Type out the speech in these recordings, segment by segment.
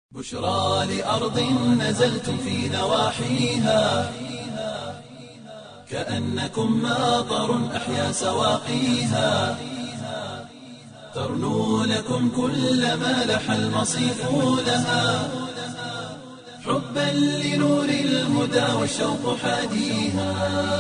بشرى لأرض نزلتم في نواحيها كأنكم ماطر أحيا سواقيها ترنو لكم كل ما لح المصيف لها حبا لنور الهدى والشوق حاديها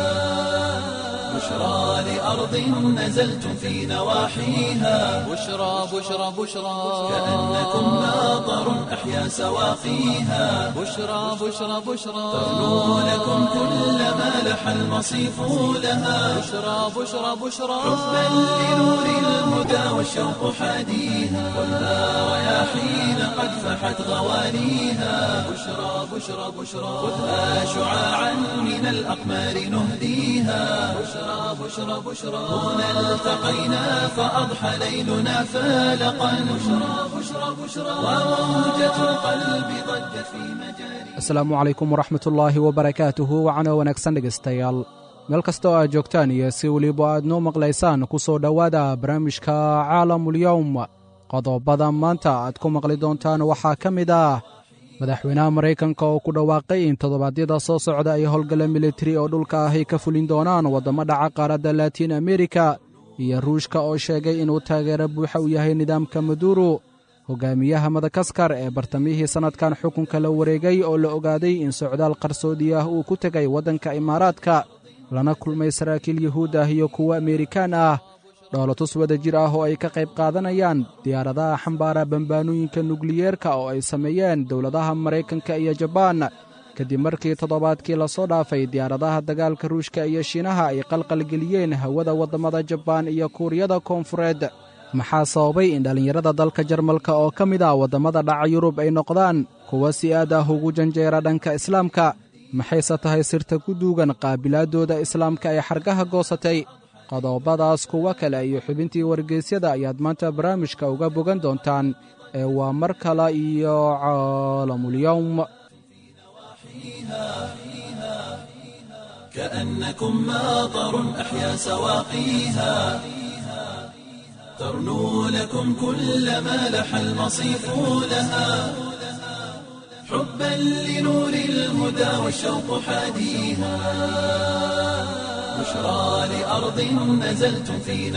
بشرى لأرض نزلتم في نواحيها بشرى بشرى بشرى كأنكم ماطر أحيا سواقيها بشرى بشرى بشرى ترنو لكم كل ما لح المصيف لها بشرى بشرى بشرى حبا لنور الهدى والشوق حاديها والنار رياحين قد فحت غوانيها بشرى بشرى بشرى خذها شعاعا من الأقمار نهديها بشرى بشرى بشرى هنا التقينا فأضحى ليلنا فالقا بشرى بشرى بشرى وموجة القلب ضجت في مجاري asalaamu calaykum waraxmatullaahi wabarakaatuhu wacano wanaagsan dhegaystayaal meel kasta oo aad joogtaan iyo si weliba aad noo maqlaysaan ku soo dhowaada barnaamijka caalamulyowm qodobada maanta aad ku maqli doontaan waxaa ka mid ah madaxweynaha maraykanka oo ku dhawaaqay in toddobaadyada soo socda ay howlgalla militari oo dhulka ah ay ka fulin doonaan waddamo dhaca qaaradda laatiin amerika iyo ruushka oo sheegay inuu taageero buuxa u yahay nidaamka maduro hogaamiyaha madagaskar ee bartamihii sannadkan xukunka la wareegay oo la ogaaday in socdaal qarsoodi ah uu ku tegay waddanka imaaraadka lana kulmay saraakiil yuhuud ah iyo kuwo amerikaan ah dhoolatus wada jir ah oo ay ka qayb qaadanayaan diyaaradaha xambaara bambaanooyinka nukliyeerka oo ay sameeyeen dowladaha maraykanka iyo jabaan kadib markii toddobaadkii lasoo dhaafay diyaaradaha dagaalka ruushka iyo shiinaha ay qalqalgeliyeen hawada waddamada jabaan iyo kuuriyada koonfureed maxaa sababay in dhallinyarada dalka jarmalka oo ka mid ah waddamada dhaca yurub ay noqdaan kuwa si aad ah ugu janjeera dhanka islaamka maxayse tahay sirta ku duugan qaabilaaddooda islaamka ee xargaha goosatay qodobadaas kuwo kale iyo xubintii wargeysyada ayaad maanta barnaamijka uga bogan doontaan ee waa mar kale iyo caalamulyowm كأنكم ماطر أحيا سواقيها ترنو لكم كل ما لح المصيف لها حبا لنور الهدى والشوق حاديها بشرى لأرض نزلتم في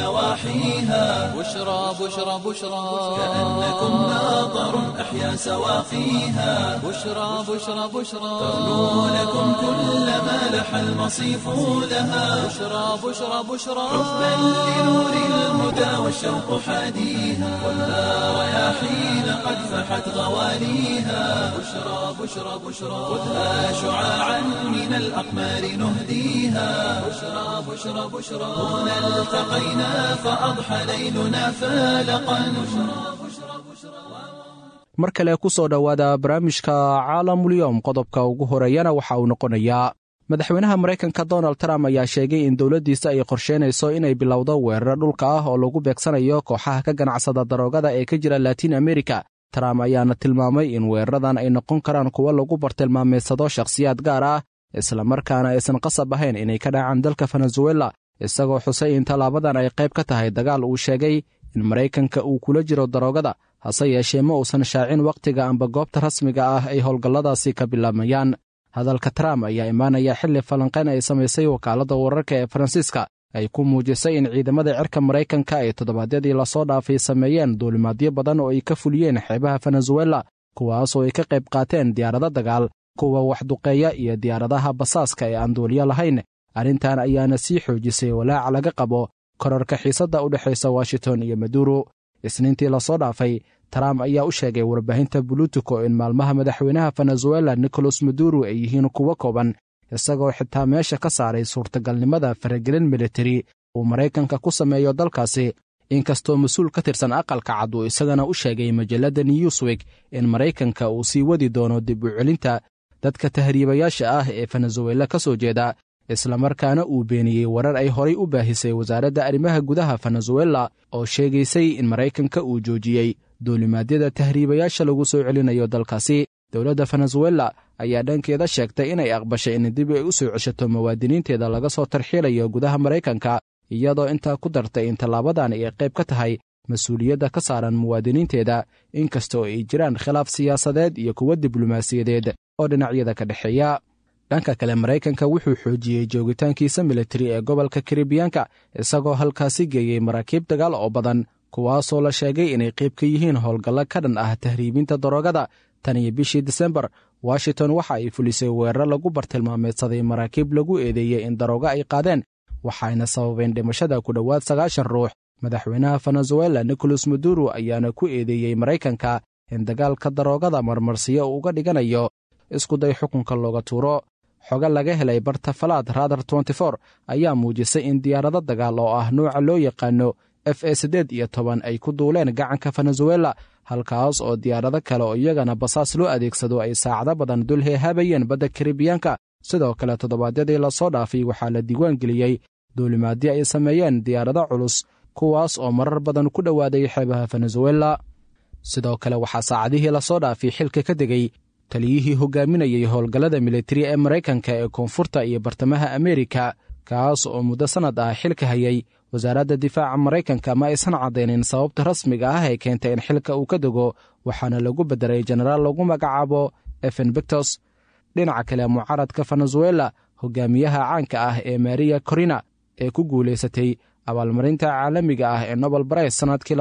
نواحيها بشرى بشرى بشرى كأنكم ماطر أحيا سواقيها بشرى بشرى بشرى ترنو لكم كل ما لح المصيف لها بشرى بشرى بشرى حبا لنور الهدى والشوق حاديها والنار رياحين قد فحت غوانيها بشرى بشرى بشرى خذها شعاعا من الأقمار نهديها بشرى بشرى بشرى هنا التقينا فأضحى ليلنا فالقا بشرى بشرى بشرى mar kale ku soo dhowaada barnaamijka caalamulyowm qodobka ugu horeeyana waxa uu noqonayaa madaxweynaha maraykanka donald trump ayaa sheegay in dowladdiisa ay qorsheynayso inay bilowdo weeraro dhulka ah oo lagu beegsanayo kooxaha ka ganacsada daroogada ee ka jira laatiin amerika trump ayaana tilmaamay in weeraradan ay noqon karaan kuwo lagu bartilmaameedsado shakhsiyaad gaar ah islamarkaana aysan qasab ahayn inay ka dhacaan dalka venezuela isagoo xusay in tallaabadan ay qayb ka tahay dagaal uu sheegay in maraykanka uu kula jiro daroogada hase yeeshee ma uusan shaacin wakhtiga amba goobta rasmiga ah ay howlgalladaasi ka bilaabayaan hadalka trump ayaa imaanaya xilli falanqayn ay samaysay wakaaladda wararka ee faransiiska ay ku muujisay in ciidamada cirka maraykanka ay toddobaadyadii lasoo dhaafay sameeyeen duulimaadyo badan oo ay ka fuliyeen xeebaha venezuela kuwaasoo ay ka qayb qaateen diyaarado dagaal kuwa waxduqeeya iyo diyaaradaha basaaska ee aan duuliyo lahayn arrintan ayaana sii xoojisay walaaca laga qabo korarka xiisadda u dhexaysa washington iyo maduro isniintii lasoo dhaafay trump ayaa u sheegay warbaahinta buluutico in maalmaha madaxweynaha venezuela nicolas maduro ay yihiin kuwo kooban isagoo xitaa meesha ka saaray suurtagalnimada faragelin militari uu maraykanka ku sameeyo dalkaasi inkastoo mas-uul ka tirsan aqalka cad uu isagana u sheegay majalladda newswig in maraykanka uu sii wadi doono dib u celinta dadka tahriibayaasha ah ee venezuela ka soo jeeda islamarkaana uu beeniyey warar ay horay u baahisay wasaaradda arrimaha gudaha venezuela oo sheegaysay in maraykanka uu joojiyey duulimaadyada tahriibayaasha lagu soo celinayo dalkaasi dowladda venezuela ayaa dhankeeda sheegtay inay aqbashay in dib ay u soo ceshato muwaadiniinteeda laga soo tarxiilayo gudaha maraykanka iyadoo intaa ku dartay in tallaabadan ay qayb ka tahay mas-uuliyadda ka saaran muwaadiniinteeda inkastoo ay jiraan khilaaf siyaasadeed iyo kuwo diblomaasiyadeed oo dhinacyada ka dhexeeya dhanka kale maraykanka wuxuu xoojiyey joogitaankiisa militari ee gobolka karibiyaanka isagoo halkaasi geeyey maraakiib dagaal oo badan kuwaasoo la sheegay inay qayb ka yihiin howlgallo ka dhan ah tahriibinta daroogada tan iyo bishii disembar washington waxa ay fulisay weerar lagu bartilmaameedsaday maraakiib lagu eedeeyey in daroogo ay qaadeen waxayna sababeen dhimashada ku dhowaad sagaashan ruux madaxweynaha venezuela nicolas maduro ayaana ku eedeeyey maraykanka in dagaalka daroogada marmarsiyo uu uga dhiganayo iskuday xukunka looga tuuro xogo laga helay barta falaad radar ayaa muujisay in diyaarado dagaal oo ah nuuca loo yaqaano f e siddeed iyo toban ay ku duuleen gacanka venezuela halkaas oo diyaarado kale oo iyagana basaas loo adeegsado ay saacado badan dul heehaabayeen badda karibiyaanka sidoo kale toddobaadyadii lasoo dhaafay waxaa la diiwaan geliyey duulimaadyo ay sameeyeen diyaarado culus kuwaas oo marar badan ku dhowaaday xeebaha venezuela sidoo kale waxaa saacadihii lasoo dhaafay xilka ka degay taliyihii hogaaminayay howlgallada militari ee maraykanka ee koonfurta iyo bartamaha ameerika kaas oo muddo sannad ah xilka hayay wasaaradda difaaca maraykanka ma aysan caddaynin sababta rasmiga ah ee keentay in xilka uu ka dego waxaana lagu beddelay jenaraal lagu magacaabo efen bictos dhinaca kale mucaaradka venezuela hogaamiyaha caanka ah ee maria corina ee ku guulaysatay abaalmarinta caalamiga ah ee nobel barais sannadkii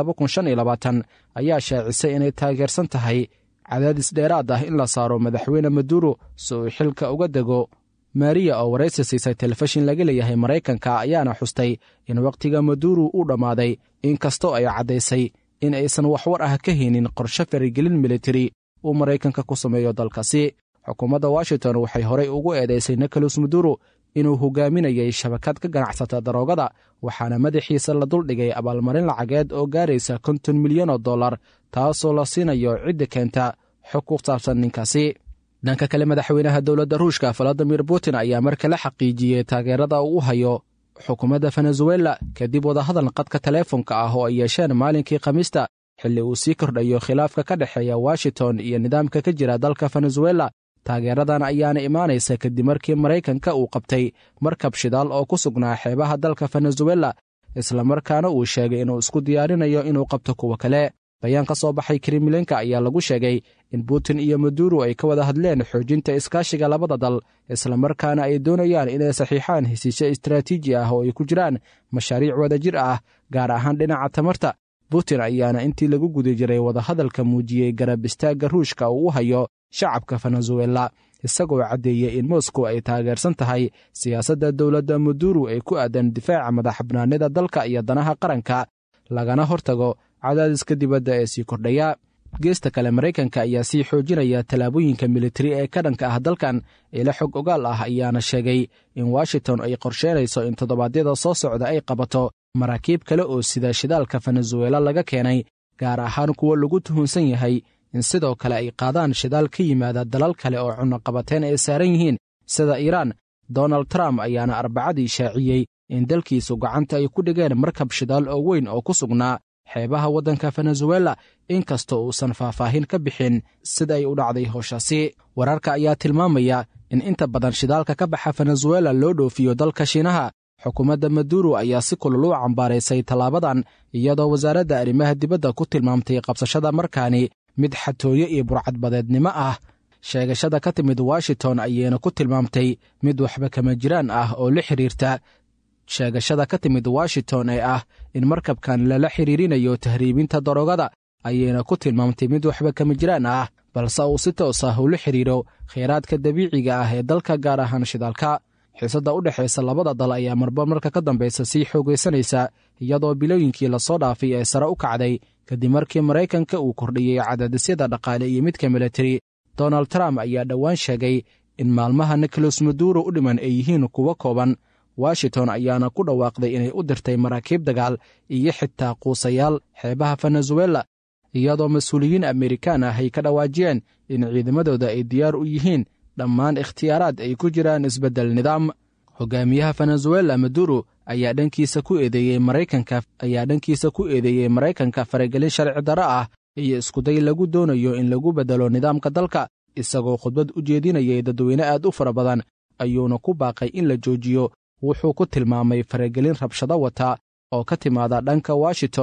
ayaa shaacisay inay taageersan tahay cadaadis dheeraad ah in la saaro madaxweyne maduro si uu xilka uga dego maariya oo waraysi siisay telefishin laga leeyahay maraykanka ayaana xustay in wakhtiga maduro uu dhammaaday inkastoo ay caddaysay in aysan waxwar ah ka haynin qorshe farigelin militari uu maraykanka ku sameeyo dalkaasi xukuumadda washington waxay horey ugu eedaysay nicolas maduro inuu hogaaminayay shabakad ka ganacsata daroogada waxaana madaxiisa la duldhigay abaalmarin lacageed oo gaaraysa konton milyan oo dollar taasoo la siinayo cidda keenta xog ku saabsan ninkaasi dhanka kale madaxweynaha dowladda ruushka valadimir putin ayaa mar kale xaqiijiyey taageerada uu u hayo xukuumadda venezuela kadib wadahadal qadka teleefonka ah oo ay yeesheen maalinkii khamiista xilli uu sii kordhayo khilaafka ka dhexeeya washington iyo nidaamka ka jira dalka venezuela taageeradan ayaana imaanaysa kadib markii maraykanka uu qabtay markab shidaal oo ku sugnaa xeebaha dalka venezuela islamarkaana uu sheegay inuu isku diyaarinayo inuu qabto kuwa kale bayaan ka soo baxay kremlinka ayaa lagu sheegay in putin iyo maduro ay ka wada hadleen xoojinta iskaashiga labada dal islamarkaana ay doonayaan inay saxiixaan hesiisyo istaraatiiji ah oo ay ku jiraan mashaariic wadajir ah gaar ahaan dhinaca tamarta putin ayaana intii lagu guda jiray wadahadalka muujiyey garab istaagga ruushka uu u hayo shacabka venezuela isagoo caddeeyey in moscow ay taageersan tahay siyaasadda dowladda maduro ee ku aadan difaaca madaxbanaanida dalka iyo danaha qaranka lagana hortago cadaadiska dibadda ee sii kordhaya geesta kale maraykanka ayaa sii xoojinaya tallaabooyinka militari ee ka dhanka ah dalkan ila xog ogaal ah ayaana sheegay in washington ay qorsheynayso in toddobaadyada soo socda ay qabato maraakiib kale oo sida shidaalka venezuela laga keenay gaar ahaan kuwo lagu tuhunsan yahay in sidoo kale ay qaadaan shidaal ka yimaada dalal kale oo cunnoqabateen ay saaran yihiin sida iiraan donald trump ayaana arbacadii shaaciyey in dalkiisu gacanta ay ku dhigeen markab shidaal oo weyn oo ku sugnaa xeebaha waddanka venezuela inkastoo uusan faahfaahin ka bixin sida ay u dhacday howshaasi wararka ayaa tilmaamaya in inta badan shidaalka ka baxa venezuela loo dhoofiyo dalka shiinaha xukuumadda maduro ayaa si kulul u cambaaraysay tallaabadan iyadoo wasaaradda arrimaha dibadda ku tilmaamtay qabsashada markaani mid xatooyo iyo burcadbadeednimo ah sheegashada ka timid washington ayayna ku tilmaamtay mid waxba kama jiraan ah oo la xidhiirta sheegashada ka timid washington ee ah in markabkan lala xidhiirinayo tahriibinta daroogada ayayna ku tilmaamtay mid waxba kama jiraan ah balse uu si toos ah ula xidhiiro kheyraadka dabiiciga ah ee dalka gaar ahaan shidaalka xiisadda u dhexaysa labada dal ayaa marba marka ka dambaysa sii xoogaysanaysa iyadoo bilooyinkii lasoo dhaafay ee sare u kacday kadib markii maraykanka uu kordhiyey cadaadisyada dhaqaale iyo midka militari donald trump ayaa dhowaan sheegay in maalmaha nicolas maduro u dhiman ay yihiin kuwo kooban washington ayaana ku dhawaaqday inay u dirtay maraakiib dagaal iyo xitaa quusayaal xeebaha venezuela iyadoo mas-uuliyiin amerikaan ah ay ka dhawaajiyeen in ciidamadooda ay diyaar u yihiin dhammaan ikhtiyaaraad ay ku jiraan isbeddel nidaam hogaamiyaha venezuela maduro ayaa dhankiisa ku eedeeyey maraykanka ayaa dhankiisa ku eedeeyey maraykanka faragelin sharci darro ah iyo iskuday lagu doonayo in lagu beddelo nidaamka dalka isagoo khudbad u jeedinayay dadweyne aad u fara badan ayuuna ku baaqay in la joojiyo wuxuu ku tilmaamay faragelin rabshado wata oo ka timaada dhanka washington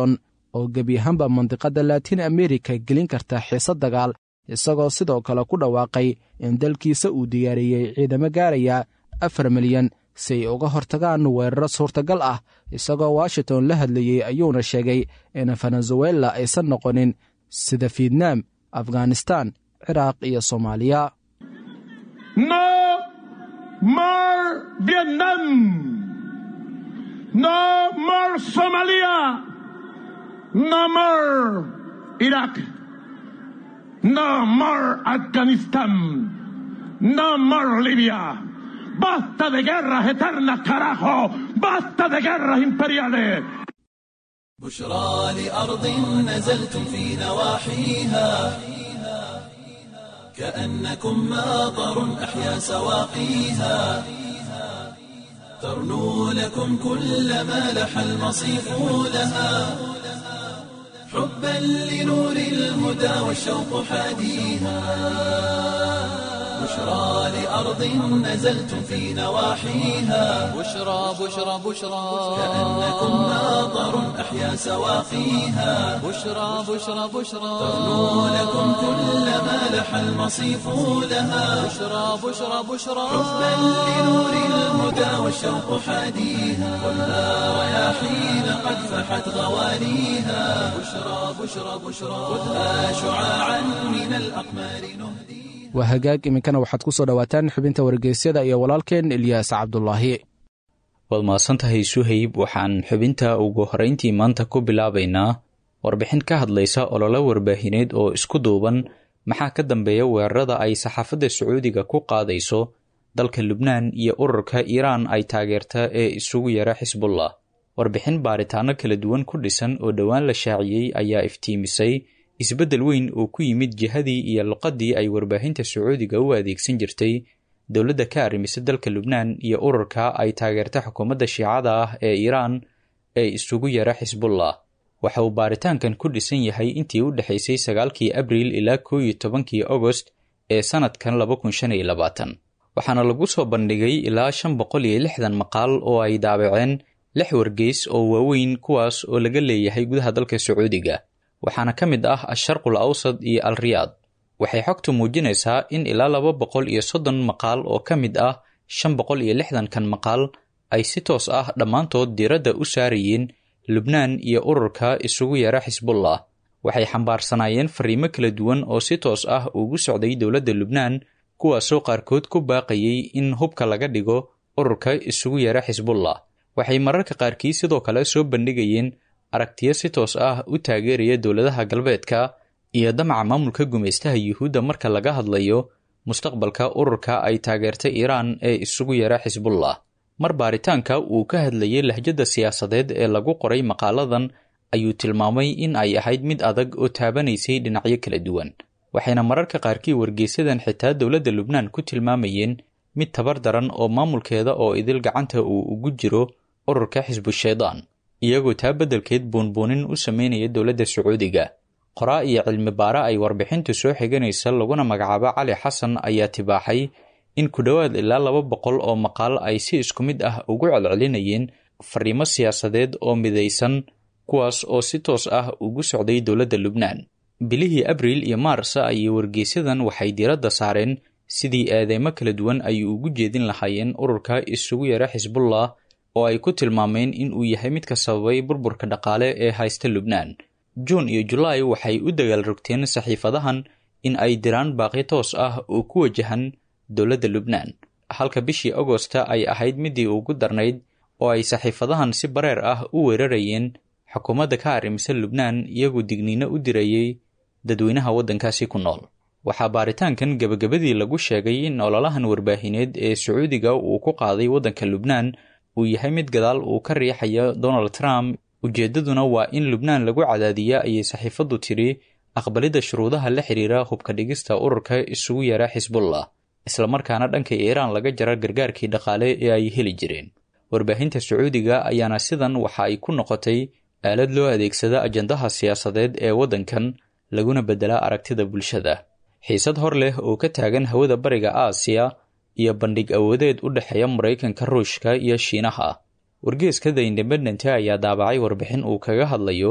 oo gebi ahaanba mandiqadda laatiin amerika gelin karta xiise dagaal isagoo sidoo kale ku dhawaaqay in dalkiisa uu diyaariyey ciidamo gaaraya afar milyan si ay uga hortagaan weeraro suurtagal ah isagoo washington la hadlayey ayuuna sheegay in venezuela aysan noqonin sida fietnam afghanistan ciraaq iyo soomaaliya No more Vietnam. No more Somalia. No more Iraq. No more Afghanistan. No more Libia. Basta de guerras eternas, carajo. Basta de guerras imperiales. بشرى لأرض نزلتم في نواحيها كأنكم ماطر أحيا سواقيها ترنو لكم كل ما لح المصيف لها حبا لنور الهدى والشوق حاديها بشرى لأرض نزلتم في نواحيها بشرى بشرى بشرى كأنكم ماطر أحيا سواقيها بشرى بشرى بشرى ترنو لكم كل ما لح المصيف لها بشرى بشرى بشرى حبا لنور الهدى والشوق حاديها خذها رياحين قد فحت غوانيها بشرى بشرى بشرى خذها شعاعا من الأقمار نهديها waa hagaag iminkana waxaad ku soo dhowaataan xubinta wargeysyada iyo walaalkeen ilyaas cabdulaahi waad mahadsantahay suhayb waxaan xubinta ugu horeyntii maanta ku bilaabaynaa warbixin ka hadlaysa ololo warbaahineed oo isku duuban maxaa ka dambeeya weerarada ay saxaafadda sacuudiga ku qaadayso dalka lubnaan iyo ururka iiraan ay taageerta ee isugu yara xisbullah warbixin baaritaano kala duwan ku dhisan oo dhowaan la shaaciyey ayaa iftiimisay isbeddel weyn oo ku yimid jihadii iyo luqaddii ay warbaahinta sacuudiga u adeegsan jirtay dowladda ka arrimisa dalka lubnaan iyo ururka ay taageerta xukuumadda shiicada ah ee iiraan ee isugu yara xisbullah waxa uu baaritaankan ku dhisan yahay intii u dhexaysay sagaalkii abriil ilaa koo iyo tobankii agost ee sannadkan laba kun shan iyo labaatan waxaana lagu soo bandhigay ilaa shan boqol iyo lixdan maqaal oo ay daabaceen lix wargeys oo waaweyn kuwaas oo laga leeyahay gudaha dalka sacuudiga waxaana ka mid ah asharqul awsad iyo al riyaad waxay xogtu muujinaysaa in ilaa laba boqol iyo soddon maqaal oo ka mid ah shan boqol iyo lixdankan maqaal ay si toos ah dhammaantood diiradda u saarayeen lubnaan iyo ururka isugu yara xisbullah waxay xambaarsanaayeen fariimo kala duwan oo si toos ah ugu socday dowladda lubnaan kuwaasoo qaarkood ku baaqayay in hubka laga dhigo ururka isugu yara xisbullah waxay mararka qaarkii sidoo kale soo bandhigayeen aragtiyo si toos ah u taageeraya dowladaha galbeedka iyo damaca maamulka gumaystaha yuhuudda marka laga hadlayo mustaqbalka ururka ay taageerta iiraan ee isugu yara xisbullah mar baaritaanka uu ka hadlayay lahjadda siyaasadeed ee lagu qoray maqaaladan ayuu tilmaamay in ay ahayd mid adag oo taabanaysay dhinacyo kala duwan waxayna mararka qaarkii wargeysadan xitaa dowladda lubnaan ku tilmaamayeen mid tabar daran oo maamulkeeda oo idil gacanta uu ugu jiro ururka xisbushaydaan iyagoo taa beddelkeed buunbuunin u sameynaya dowladda sacuudiga qoraa iyo cilmi baare ay warbixintu soo xiganaysa laguna magacaabo cali xasan ayaa tibaaxay in ku dhowaad ilaa laba boqol oo maqaal ay si isku mid ah ugu celcelinayeen fariimo siyaasadeed oo midaysan kuwaas oo si toos ah ugu socday dowladda lubnaan bilihii abriil iyo maars ayay wargeysyadan waxay diiradda saareen sidii eedeymo kala duwan ay ugu jeedin lahaayeen ururka isugu yara xisbullah oo ay ku tilmaameen in uu yahay midka sababay burburka dhaqaale ee haysta lubnaan juun iyo julaay waxay u dagaal rogteen saxiifadahan in ay diraan baaqi toos ah oo ku wajahan dowladda lubnaan halka bishii agosta ay ahayd midii ugu darnayd oo ay saxiifadahan si bareer ah u weerarayeen xukuumadda ka arrimisa lubnaan iyagoo digniino u dirayay dadweynaha waddankaasi ku nool waxaa baaritaankan gebagabadii lagu sheegay in ololahan warbaahineed ee sacuudiga uu ku qaaday waddanka lubnaan uu yahay mid gadaal uu ka riixayo donald trump ujeeddaduna waa in lubnaan lagu cadaadiya ayay saxiifaddu tidhi aqbalidda shuruudaha la xidhiira hubka dhigista ururka isugu yara xisbullah islamarkaana dhanka iiraan laga jara gargaarkii dhaqaale ee ay heli jireen warbaahinta sacuudiga ayaana sidan waxa ay ku noqotay aalad loo adeegsada ajandaha siyaasadeed ee waddankan laguna beddelaa aragtida bulshada xiisad hor leh oo ka taagan hawada bariga aasiya iyo bandhig awoodeed u dhexeeya maraykanka ruushka iyo shiinaha wargeeska the independent ayaa daabacay warbixin uu kaga hadlayo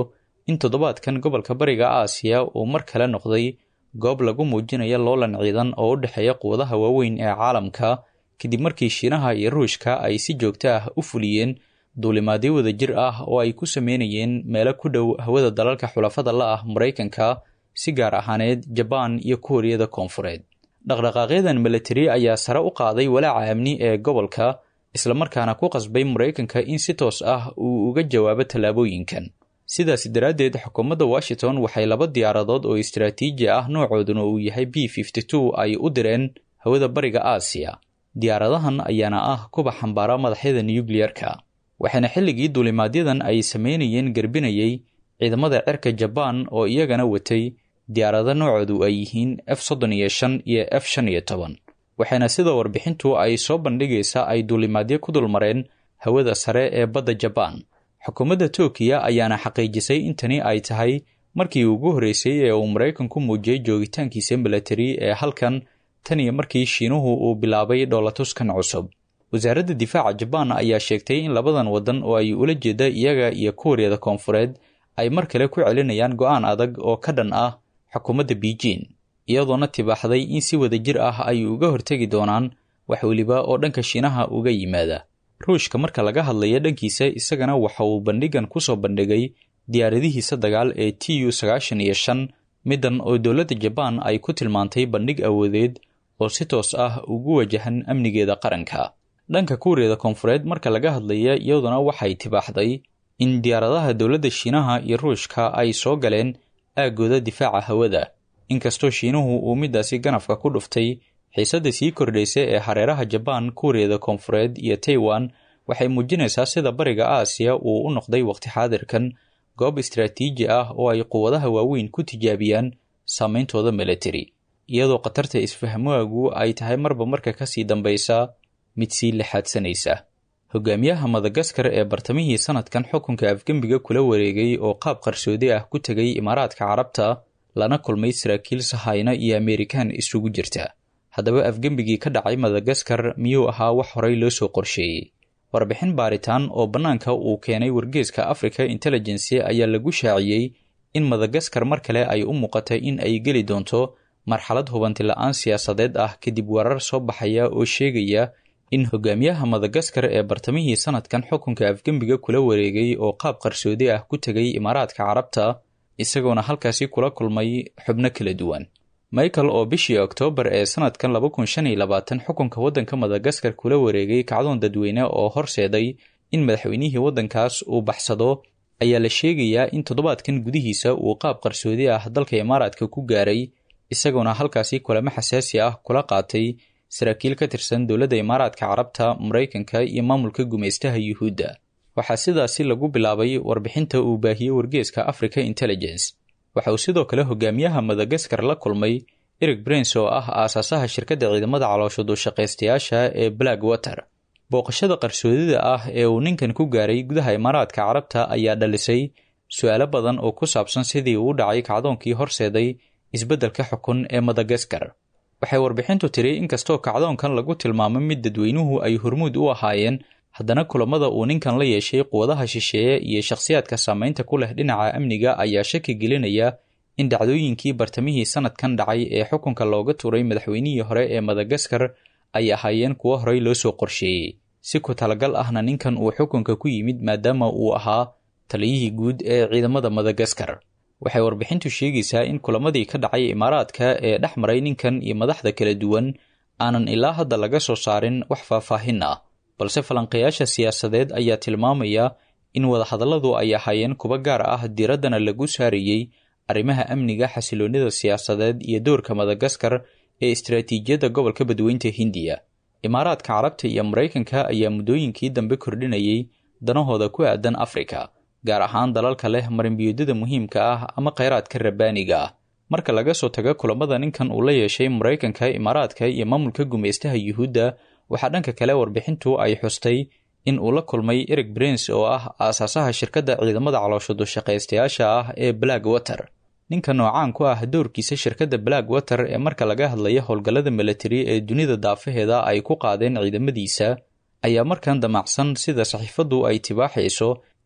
in toddobaadkan gobolka bariga aasiya uu mar kale noqday goob lagu muujinayo loolan ciidan oo u dhexeeya quwadaha waaweyn ee caalamka kadib markii shiinaha iyo ruushka ay si joogto ah u fuliyeen duulimaadyo wadajir ah oo ay ku sameynayeen meelo ku dhow hawada dalalka xulafada la ah maraykanka si gaar ahaaneed jabaan iyo kuuriyada koonfureed dhaqdhaqaaqyadan milatari ayaa sare u qaaday walaaca amni ee gobolka islamarkaana ku qasbay maraykanka in si toos ah uu uga jawaabo tallaabooyinkan sidaas daraaddeed xukuumadda washington waxay laba diyaaradood oo istaraatiiji ah noocooduna uu yahay b fifty two ay u direen hawada bariga aasiya diyaaradahan ayaana ah kuba xambaara madaxyada nukliyeerka waxaana xilligii duulimaadyadan ay sameynayeen garbinayay ciidamada cirka jabaan oo iyagana watay diyaarado noocoodu ay yihiin f soddon iyo shan iyo f shan iyo toban waxaana sida warbixintu ay soo bandhigaysa ay duulimaadyo ku dulmareen hawada sare ee badda jabaan xukuumadda tookiya ayaana xaqiijisay in tani ay tahay markii ugu horreysay ee uu maraykanku muujiyey joogitaankiisa milatari ee halkan tan iyo markii shiinuhu uu bilaabay dhoolatuskan cusub wasaaradda difaaca jabaan ayaa sheegtay in labadan waddan oo ay ula jeeda iyaga iyo kuuriyada koonfureed ay mar kale ku celinayaan go'aan adag oo ka dhan ah xukuumadda beijing iyadoona tibaaxday in si wadajir ah ay uga hortegi doonaan wax weliba oo dhanka shiinaha uga yimaada ruushka marka laga hadlaya dhankiisa isagana waxa uu bandhigan ku soo bandhigay diyaaradihiisa dagaal ee t u sagaashan iyo shan middan oo dowladda jabaan ay ku tilmaantay bandhig awoodeed oo si toos ah ugu wajahan amnigeeda qaranka dhanka kuuriyada koonfureed marka laga hadlaya iyaduna waxay tibaaxday in diyaaradaha dowladda shiinaha iyo ruushka ay soo galeen aaggooda difaaca hawada inkastoo shiinuhu uu middaasi ganafka ku dhuftay xiisadda sii kordhaysa ee hareeraha jabaan kuuriyada koonfureed iyo taiwan waxay muujinaysaa sida bariga aasiya uu u noqday waqti xaadirkan goob istaraatiiji ah oo ay quwadaha waaweyn ku tijaabiyaan saameyntooda milatari iyadoo khatarta isfahmaagu ay tahay marba marka kasii dambaysa mid sii lixaadsanaysa hogaamiyaha madagaskar ee bartamihii sanadkan xukunka afgembiga kula wareegay oo qaab qarsoodi ah ku tegay imaaraadka carabta lana kulmay saraakiil sahayna iyo amerikaan isugu jirta haddaba afgembigii ka dhacay madagaskar miyuu ahaa wax horey loo soo qorsheeyey warbixin baaritaan oo bannaanka uu keenay wargeeska africa intelligency ayaa lagu shaaciyey in madagaskar mar kale ay u muuqatay in ay geli doonto marxalad hubanti la-aan siyaasadeed ah kadib warar soo baxaya oo sheegaya in hogaamiyaha madagaskar ee bartamihii sanadkan xukunka afgembiga kula wareegay oo qaab qarsoodi ah ku tegay imaaraadka carabta isagoona halkaasi kula kulmay xubno kala duwan michael oo bishii oktoobar ee sanadkan laba kun shan iyo labaatan xukunka waddanka madagaskar kula wareegay kacdoon dadweyne oo horseeday in madaxweynihii waddankaas uu baxsado ayaa la sheegayaa in toddobaadkan gudihiisa uu qaab qarsoodi ah dalka imaaraadka ku gaaray isagoona halkaasi kulamo xasaasi ah kula qaatay saraakiil ka tirsan dowladda imaaraadka carabta maraykanka iyo maamulka gumaystaha yuhuudda waxaa sidaasi lagu bilaabay warbixinta uu baahiyey wargeeska africa intelligence waxa uu sidoo kale hogaamiyaha madagaskar la kulmay eric brins oo ah aasaasaha shirkadda ciidamada caloosho duushaqaystayaasha ee black water booqashada qarsoodida ah ee uu ninkan ku gaaray gudaha imaaraadka carabta ayaa dhalisay su-aalo badan oo ku saabsan sidii uu u dhacay kacdoonkii horseeday isbeddelka xukun ee madagaskar waxay warbixintu tiri inkastoo kacdoonkan lagu tilmaamay mid dadweynuhu ay hormuud u ahaayeen haddana kulamada uu ninkan la yeeshay quwadaha shisheeye iyo shakhsiyaadka saameynta ku leh dhinaca amniga ayaa shaki gelinaya in dhacdooyinkii bartamihii sanadkan dhacay ee xukunka looga tuuray madaxweynihii hore ee madagaskar ay ahaayeen kuwo horey loo soo qorsheeyey si ku talagal ahna ninkan uu xukunka ku yimid maadaama uu ahaa taliyihii guud ee ciidamada madagaskar waxay warbixintu sheegaysaa in kulamadii ka dhacay imaaraadka ee dhex maray ninkan iyo madaxda kala duwan aanan ilaa hadda laga soo saarin wax faahfaahin ah balse falanqayaasha siyaasadeed ayaa tilmaamaya in wadahadalladu ay ahaayeen kuwo gaar ah diraddana lagu saarayey arrimaha amniga xasiloonnida siyaasadeed iyo doorka madagaskar ee istaraatiijiyadda gobolka badweynta hindiya imaaraadka carabta iyo maraykanka ayaa muddooyinkii dambe kordhinayay danahooda ku aadan afrika gaar ahaan dalalka leh marinbiyoodada muhiimka ah ama kheyraadka rabbaaniga ah marka laga soo tago kulamada ninkan uu la yeeshay maraykanka imaaraadka iyo maamulka gumaystaha yuhuudda waxaa dhanka kale warbixintu ay xustay in uu la kulmay eric brins oo ah aasaasaha shirkadda ciidamada caloosho dushaqaystayaasha ah ee black water ninka noocaan ku ah doorkiisa shirkadda black water ee marka laga hadlaya howlgallada milatari ee dunida daafaheeda ay ku qaadeen ciidamadiisa ayaa markan damacsan sida saxiifaddu ay tibaaxayso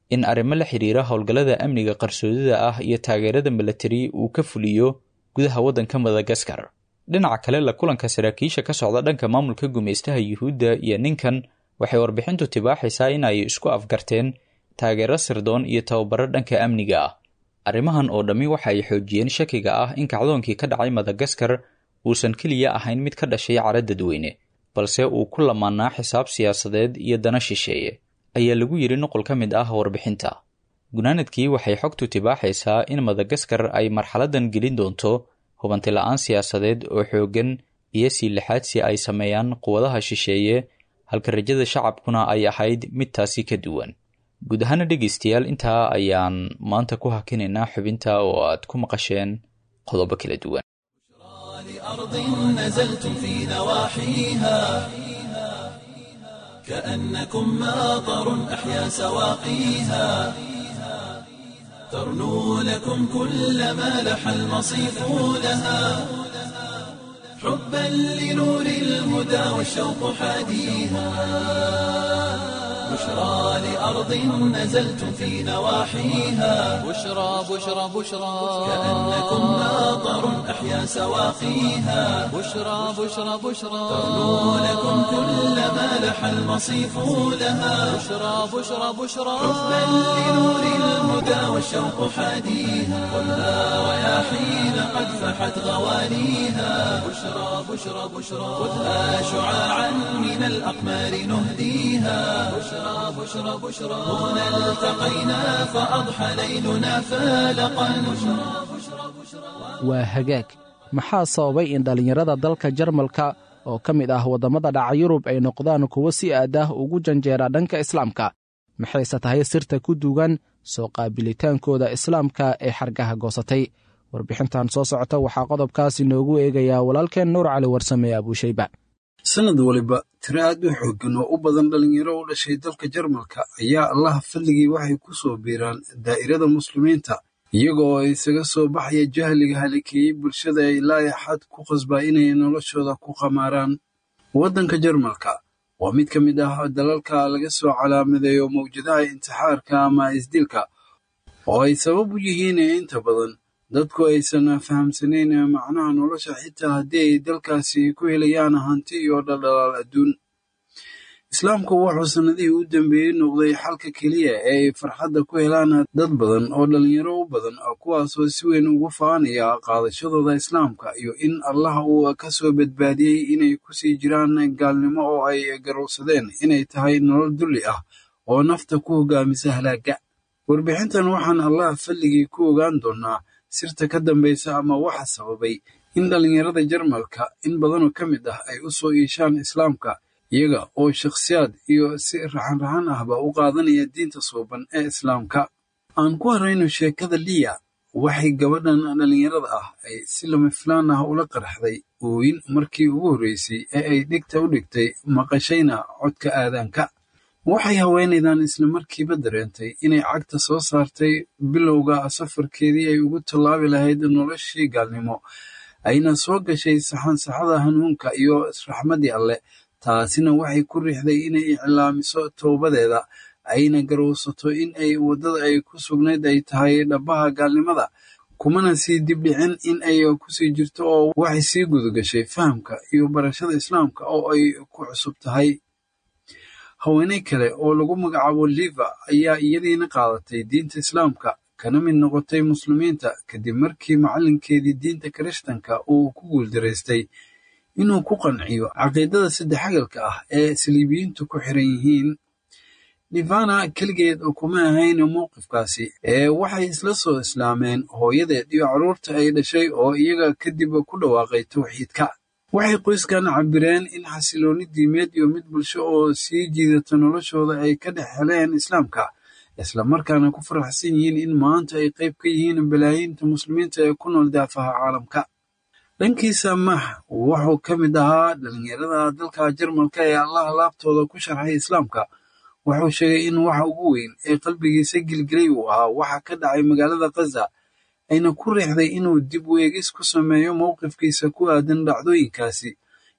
in arrimo la xiriira howlgallada amniga qarsoodida ah iyo taageerada milatari uu ka fuliyo gudaha waddanka madagaskar dhinaca kale la kulanka saraakiisha ka socda dhanka maamulka gumaystaha yuhuudda iyo ninkan waxay warbixintu tibaaxaysaa in ay isku afgarteen taageero sirdoon iyo tababaro dhanka amniga ah arrimahan oo dhammi waxa ay xoojiyeen shakiga ah in kacdoonkii ka dhacay madagaskar uusan keliya ahayn mid ka dhashay cara dadweyne balse uu ku lamaanaa xisaab siyaasadeed iyo dana shisheeye ayaa lagu yidhi nuqul ka mid ah warbixinta gunaanadkii waxay xogtu tibaaxaysaa in madagaskar ay marxaladan gelin doonto hubanti la-aan siyaasadeed oo xooggan iyo sii lixaadsi ay sameeyaan quwadaha shisheeye halka rajada shacabkuna ay ahayd mid taasi ka duwan guud ahaana dhegaystayaal intaa ayaan maanta ku hakinaynaa xubinta oo aad ku maqasheen qodobo kala duwan أرض نزلتم في نواحيها كأنكم ماطر أحيا سواقيها ترنو لكم كل ما لح المصيف لها حبا لنور الهدى والشوق حاديها بشرى لأرض نزلتم في نواحيها بشرى بشرى بشرى كأنكم ماطر أحيا سواقيها بشرى بشرى بشرى ترنو لكم كل ما لح المصيف لها بشرى بشرى بشرى حبا لنور الهدى والشوق حاديها خذها رياحين قد فحت غوانيها بشرى بشرى بشرى خذها شعاعا من الأقمار نهديها بشرى بشرى بشرى هنا التقينا فأضحى ليلنا فالقا بشرى بشرى بشرى waa hagaag maxaa sababay in dhallinyarada dalka jarmalka oo ka mid ah waddamada dhaca yurub ay noqdaan kuwo si aad ah ugu janjeera dhanka islaamka maxayse tahay sirta ku duugan soo qaabilitaankooda islaamka ee xargaha goosatay warbixintan soo socota waxaa qodobkaas inoogu eegayaa walaalkeen nuur cali warsame abuushayba sanad waliba tiro aad u xooggan oo u badan dhallinyaro u dhashay dalka jarmalka ayaa allaha fadligii waxay ku soo biiraan daa'irada muslimiinta iyaga oo isaga soo baxaya jahliga halikeeyey bulshada ay laayaxad ku qasbaa inay noloshooda ku qamaaraan waddanka jarmalka waa mid ka mid ah dalalka laga soo calaamadeeyo mawjadaha intixaarka ama isdilka oo ay sabab u yihiin inta badan dadku aysan fahamsanayn macnaha nolosha xitaa haddii ay dalkaasi ku helayaan hanti iyo dhaldhalaal adduun islaamku wuxuu sannadihii u dambeeyey noqday xalka keliya ee ay farxadda ku helaan dad badan oo dhallinyaro u badan kuwaasoo si weyn ugu faanaya qaadashadooda islaamka iyo in allah uu ka soo badbaadiyey inay kusii jiraan gaalnimo oo ay garowsadeen inay tahay nolol dulli ah oo nafta ku hogaamisa halaagga warbixintan waxaan allah falligii ku ogaan doonnaa sirta ka dambaysa ama waxa sababay in dhallinyarada jarmalka in badanoo ka mid ah ay u soo iishaan islaamka iyaga oo shakhsiyaad iyo si raxan-raxan ahba u qaadanaya diinta suuban ee islaamka aan ku harayno sheekada liya waxay gabadhan dhallinyarada ah ay si lama filaan ah ula qarxday ooyin markii ugu horreysay ee ay dhigta u dhigtay maqashayna codka aadaanka waxay haweenaydan isla markiiba dareentay inay cagta soo saartay bilowga safarkeedii ay ugu tallaabi lahayd noloshii gaalnimo ayna soo gashay saxansaxada hanuunka iyo raxmaddii alleh taasina waxay ku riixday inay iclaamiso towbadeeda ayna garowsato in ay waddada ay ku sugnayd ay tahay dhabbaha gaalnimada kumana sii dibdhicin in ay kusii jirto oo waxay sii gudagashay fahamka iyo barashada islaamka oo ay ku cusub tahay haweeney kale oo lagu magacaabo liva ayaa iyadiina qaadatay diinta islaamka kana mid noqotay muslimiinta kadib markii macallinkeedii diinta kirishtanka uu ku guuldaraystay inuu ku qanciyo caqiidada saddexagalka ah ee saliibiyiintu ku xiran yihiin livana keligeed oo kuma ahayn mowqifkaasi ee waxay isla soo islaameen hooyadeed iyo carruurta ay dhashay oo iyaga kadib ku dhawaaqay tawxiidka waxay qoyskan cabireen in xasiloonni diimeed iyo mid bulsho oo sii jiidata noloshooda ay ka dhex heleen islaamka islamarkaana ku faraxsan yihiin in maanta ay qayb ka yihiin balaayiinta muslimiinta ee ku nool daafaha caalamka dhankiisa max wuxuu ka mid ahaa dhallinyarada dalka jarmalka ee allaha laabtooda ku sharxay islaamka wuxuu sheegay in waxa ugu weyn ee qalbigiisa gilgilay uu ahaa waxa ka dhacay magaalada khaza ayna ku riixday inuu dib weegis ku sameeyo mowqifkiisa ku aadan dhacdooyinkaasi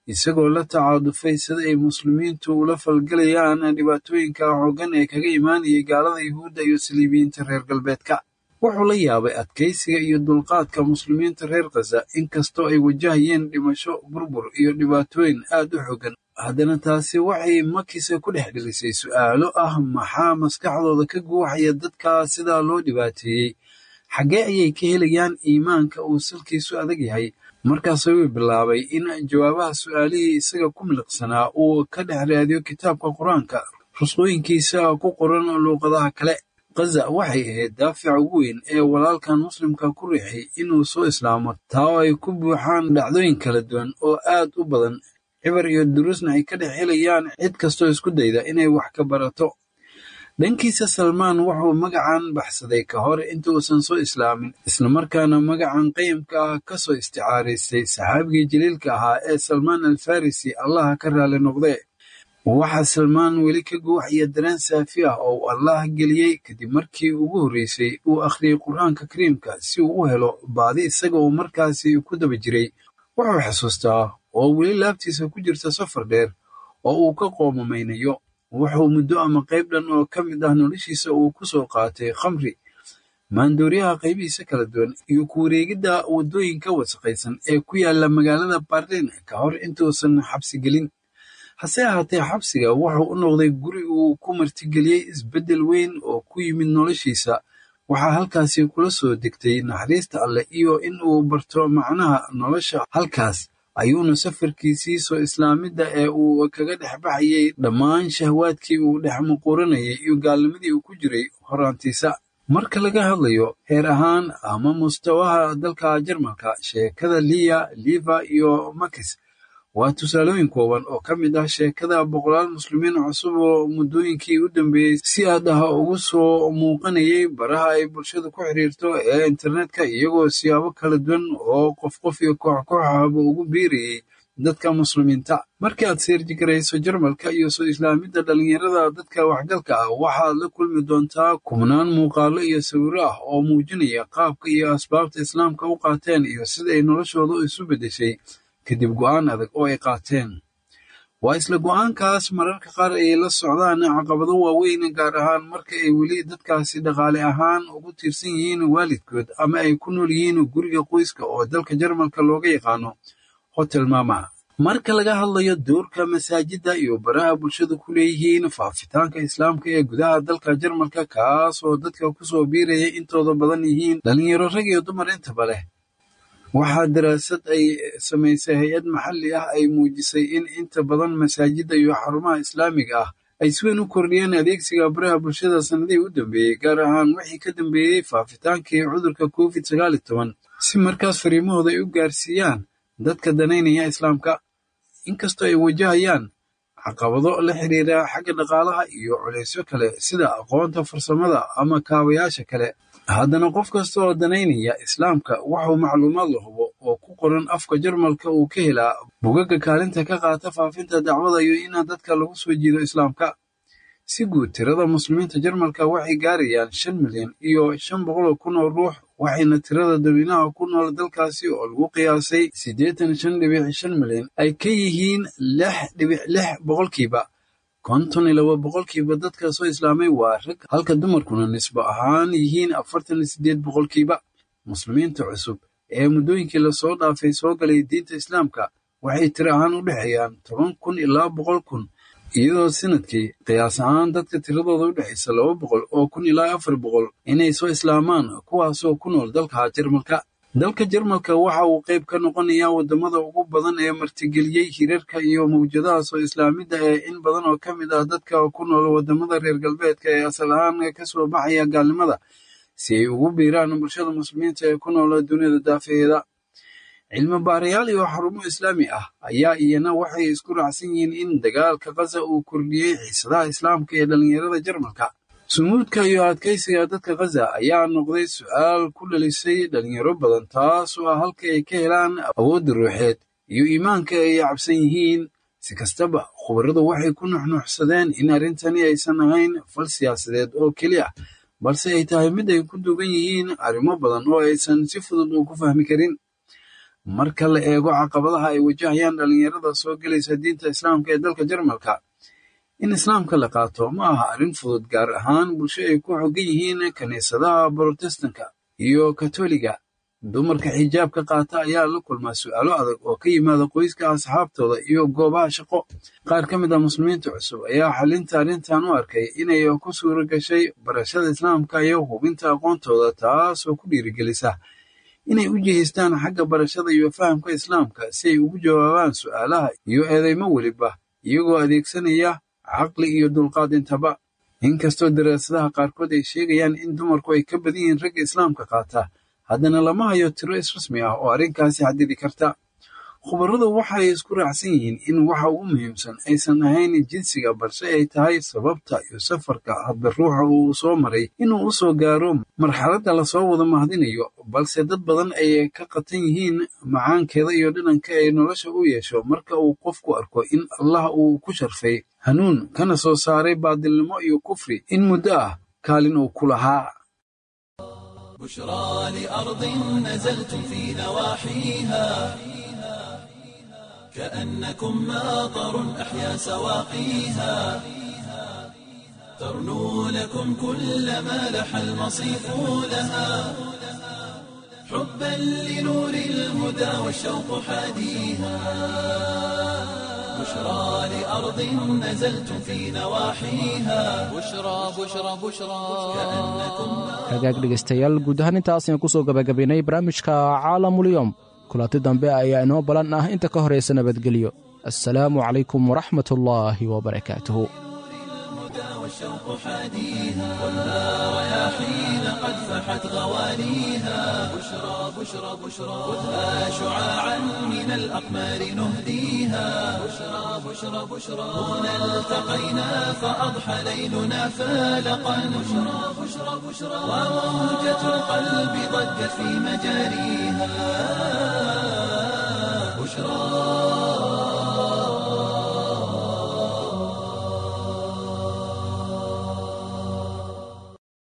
isagoo la tacaadufay sida ay muslimiintu ula falgelayaan dhibaatooyinka xooggan ee kaga imaanayay gaalada yuhuudda iyo saliibiyiinta reer galbeedka wuxuu la yaabay adkaysiga iyo dulqaadka muslimiinta reer khaza inkastoo ay wajahayeen dhimasho burbur iyo dhibaatooyin aad u xooggan haddana taasi waxay makisa ku dhex dhilisay su'aalo ah maxaa maskaxdooda ka guuxaya dadka sidaa loo dhibaateeyey xaggee ayay ka helayaan iimaanka uu salkiisu adag yahay markaas ayuu bilaabay in jawaabaha su'aalihii isaga ku miliqsanaa uu ka dhex raadiyo kitaabka qur-aanka rusqooyinkiisa ku qoran luuqadaha kale khaza waxay ahayd daafica ugu weyn ee walaalkan muslimka ku riixay inuu soo islaamo taa oo ay ku buuxaan dhacdooyin kala duwan oo aad u badan cibar iyo duruusna ay ka dhex helayaan cid kastoo isku dayda inay wax ka barato dhankiisa salmaan wuxuu magacan baxsaday ka hor inta uusan soo islaamin islamarkaana magacan qayimka ah ka soo isticaaraystay saxaabigii jaliilka ahaa ee salmaan alfarisi allaha ka raali noqdee waxaa salmaan weli ka guuxaya dareen saafi ah oo uu allah geliyey kadib markii ugu horreysay uu akhriyey qur-aanka kariimka si uu u helo baadi isaga uu markaasi ku daba jiray wuxuu xusuustaa oo weli laabtiisa ku jirta safar dheer oo uu ka qoomamaynayo wuxuu muddo ama qayb dhan oo ka mid ah noloshiisa uu ku soo qaatay khamri maandooriyaha qaybihiisa kala duwan iyo ku wareegidda waddooyinka wasaqaysan ee ku yaala magaalada barlin ka hor intuusan xabsi gelin hase ahaatee xabsiga wuxuu u noqday guri uu ku martigeliyey isbeddel weyn oo ku yimid noloshiisa waxaa halkaasi kula soo degtay naxariista alleh iyo in uu barto macnaha nolosha halkaas ayuuna safarkiisii soo islaamidda ee uu kaga dhex baxayay dhammaan shahwaadkii uu dhex muquuranayay iyo gaalnimadii uu ku jiray horaantiisa marka laga hadlayo heer ahaan ama mustawaha dalka jarmalka sheekada liya liva iyo makis waa tusaalooyin kooban oo ka mid ah sheekada boqolaal muslimiin cusub oo muddooyinkii u dambeeyey si aad ah ugu soo muuqanayay baraha ay bulshadu ku xiriirto ee internetka iyagoo siyaabo kala duwan oo qof qof iyo koox koox ahba ugu biirayay dadka muslimiinta markii aad seerjigarayso jarmalka iyo soo islaamidda dhallinyarada dadka waxgalka ah waxaad la kulmi doontaa kubnaan muuqaalo iyo sawiro ah oo muujinaya qaabka iyo asbaabta islaamka u qaateen iyo sida ay noloshooda isu beddeshay kadib go'aan adag oo ay qaateen waa isla go'aankaas mararka qaar ay la socdaan caqabado waaweyn gaar ahaan marka ay weli dadkaasi dhaqaale ahaan ugu tiirsan yihiin waalidkood ama ay ku nool yihiin guriga qoyska oo dalka jarmalka looga yaqaano hotel mama marka laga hadlayo doorka masaajidda iyo baraha bulshadu ku leeyihiin faafitaanka islaamka ee gudaha dalka jarmalka kaas oo dadka kusoo biiraya intooda badan yihiin dhalinyaro rag iyo dumar intaba leh waxaa daraasad ay samaysay hay-ad maxalli ah ay muujisay in inta badan masaajidda iyo xarumaha islaamiga ah ay si weyn u kordhiyeen adeegsiga baraha bulshada sannadihii u dambeeyey gaar ahaan wixii ka dambeeyey faafitaankii cudurka covid sagaal iyo toban si markaas fariimahooda ay u gaarsiiyaan dadka danaynaya islaamka inkastoo ay wajahayaan caqabado la xiriira xagga dhaqaalaha iyo culaysyo kale sida aqoonta farsamada ama kaabayaasha kale haddana qof kasta oo danaynaya islaamka wuxuu macluumaad la hubo oo ku qoran afka jarmalka uu ka helaa bugaga kaalinta ka qaata faafinta dacwada iyo in dadka lagu soo jiido islaamka si guud tirada muslimiinta jarmalka waxay gaarayaan shan milyan iyo shan boqol kun oo ruux waxayna tirada dadweynaha ku nool dalkaasi oo lagu qiyaasay siddeetan shan dhibic shan milyan ay ka yihiin lix dhibic lix boqolkiiba konton iyo laba boqolkiiba dadka soo islaamay waa rag halka dumarkuna nisbo ahaan yihiin afartan iyo siddeed boqolkiiba muslimiinta cusub ee muddooyinkii lasoo dhaafay soo galay diinta islaamka waxay tiro ahaan u dhexeeyaan toban kun ilaa boqol kun iyadoo sanadkii qiyaas ahaan dadka tiradooda u dhexaysa laba boqol oo kun ilaa afar boqol inay soo islaamaan kuwaasoo ku nool dalka jarmalka dalka jarmalka waxa uu qayb ka noqonayaa waddamada ugu badan ee martigeliyey hirarka iyo mawjadaha soo islaamidda ee in badan oo ka mid ah dadka ku nool waddamada reer galbeedka ee asal ahaan ka soo baxaya gaalnimada si ay ugu biiraan bulshada muslimiinta ee ku nool dunida daafaheeda cilmi baarayaal iyo xarumo islaami ah ayaa iyana waxay isku raacsan yihiin in dagaalka khaza uu kordhiyey xiisadaha islaamka ee dhallinyarada jarmalka sumuudka iyo adkaysiga dadka khaza ayaa noqday su'aal ku dhalisay dhalinyaro badan taas oo ah halka ay ka helaan awoodda ruuxeed iyo iimaanka ay cabsan yihiin si kastaba khubaradu waxay ku nuxnuxsadeen in arrintani aysan ahayn fal siyaasadeed oo keliya balse ay tahay mid ay ku dugan yihiin arrimo badan oo aysan si fudud u ku fahmi karin marka la eego caqabadaha ay wajahayaan dhallinyarada soo gelaysa diinta islaamka ee dalka jarmalka in islaamka la qaato ma aha arrin fudud gaar ahaan bulsho ay ku xogan yihiin kiniisadaha brotestanka iyo katoliga dumarka xijaabka qaata ayaa la kulmaa su'aalo adag oo ka yimaada qoyska asxaabtooda iyo goobaha shaqo qaar ka mid ah muslimiinta cusub ayaa xalinta arrintan u arkay inay ku suura gashay barashada islaamka iyo hubinta aqoontooda taasoo ku dhiirigelisa inay u jihaystaan xagga barashada iyo fahamka islaamka si ay ugu jawaabaan su'aalaha iyo eedeymo weliba iyagoo adeegsanaya caqli iyo dulqaad intaba inkastoo daraasadaha qaarkood ay sheegayaan in dumarku ay ka badan yihiin ragga islaamka qaata haddana lama hayo tiro israsmi ah oo arrinkaasi xadidi karta khubaradu waxay isku raacsan yihiin in waxa ugu muhiimsan aysan ahayn jinsiga balse ay tahay sababta iyo safarka hadba ruuxa uu soo maray inuu u soo gaaro marxaladda lasoo wada mahadinayo balse dad badan ay ka qatan yihiin macaankeeda iyo dhadhanka ay nolosha u yeesho marka uu qofku arko in allah uu ku sharfay hanuun kana soo saaray baadilnimo iyo kufri in muddo ah kaalin uu ku lahaa بشرى لأرض نزلتم في نواحيها كأنكم ماطر أحيا سواقيها ترنو لكم كل ما لح المصيف لها حبا لنور الهدى والشوق حاديها بشرى لأرض نزلتم في نواحيها بشرى بشرى بشرى hagaag dhegaystayaal guud ahaan intaas ayaan kusoo gabagabaynay barnaamijka caalamulyoom kulanti dambe ayaa inoo balan ah inta ka horaysa nabadgelyo assalaamu calaykum waraxmat ullaahi wabarakaatuhu والشوق حاديها والنار يا حين قد فحت غواليها بشرى بشرى بشرى خذها شعاعا من الأقمار نهديها بشرى بشرى بشرى هنا التقينا فأضحى ليلنا فالقا بشرى بشرى بشرى وموجة القلب ضجت في مجاريها بشرى